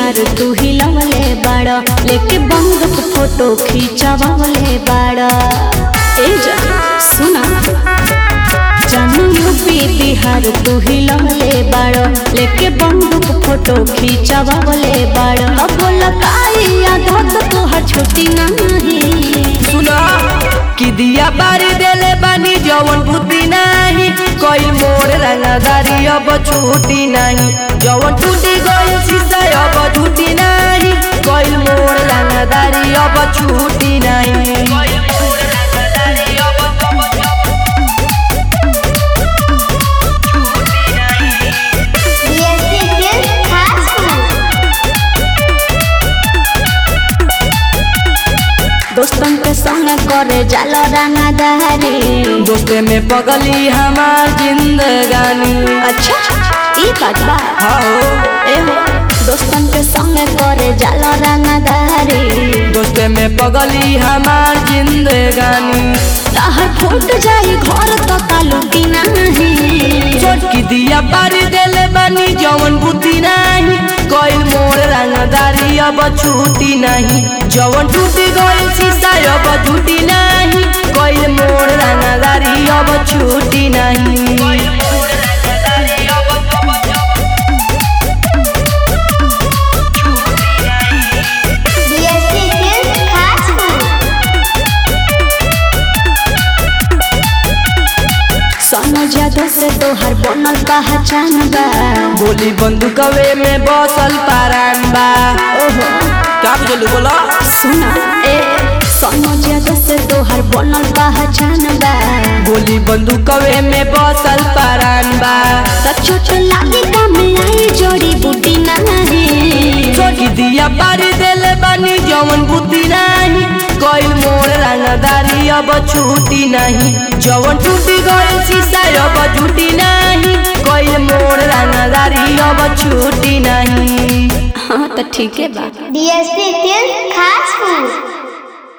बिहार तू हिलवले बाड़ लेके बंदूक फोटो खींचवले बाड़ ए जा सुना जानू यूपी बिहार तू हिलवले बाड़ लेके बंदूक फोटो खींचवले बाड़ अब लगाई आदत तोहर छुट्टी नहीं सुना कि दिया बारी देले बानी जवन बुद्धि नाही कोई मोर रंगदारी अब छूटी नहीं जवन टूटी गई शीशा अब झूठी नहीं कोई मोर रंगदारी अब छूटी नहीं DSP Film Classroom. दोस्तन के संग करे जाला रंगदारी दोस्ते में पगली हमार जिंदगानी अच्छा ई बात बा हाँ ए हो दोस्तन के संग करे जाला रंगदारी दोस्ते में पगली हमार जिंदगानी तहर फूट जाई घर तो कालूटी नहीं छोटकी दिया बारी देले बानी जवन बुद्धि नहीं कोई मोर रंगदारी अब छूटी नहीं जवन टूटी गई शीशा अब झूठी नहीं कोई मोर रंगदारी अब छूटी नहीं DSP Film Classroom. सोनो जादू से तोहर बनल पहचान बा गोली बंदूकवे में बसल पारान बा ओहो क्या बोलू बोला सुना ए सोनो जादू से तोहर बनल पहचान बा गोली बंदूकवे में बसल पारान बा त छोट लागे काम आई जोड़ी बूटी नहीं छोटी दिया बारी देले बानी जवन बुद्धि नहीं कोई मोर रंगदारी अब छूटी नहीं जवन टूटी गई शीशा अब झूठी नहीं कोई मोर रंगदारी अब छूटी नहीं हाँ तो ठीक है बा DSP Film Classroom.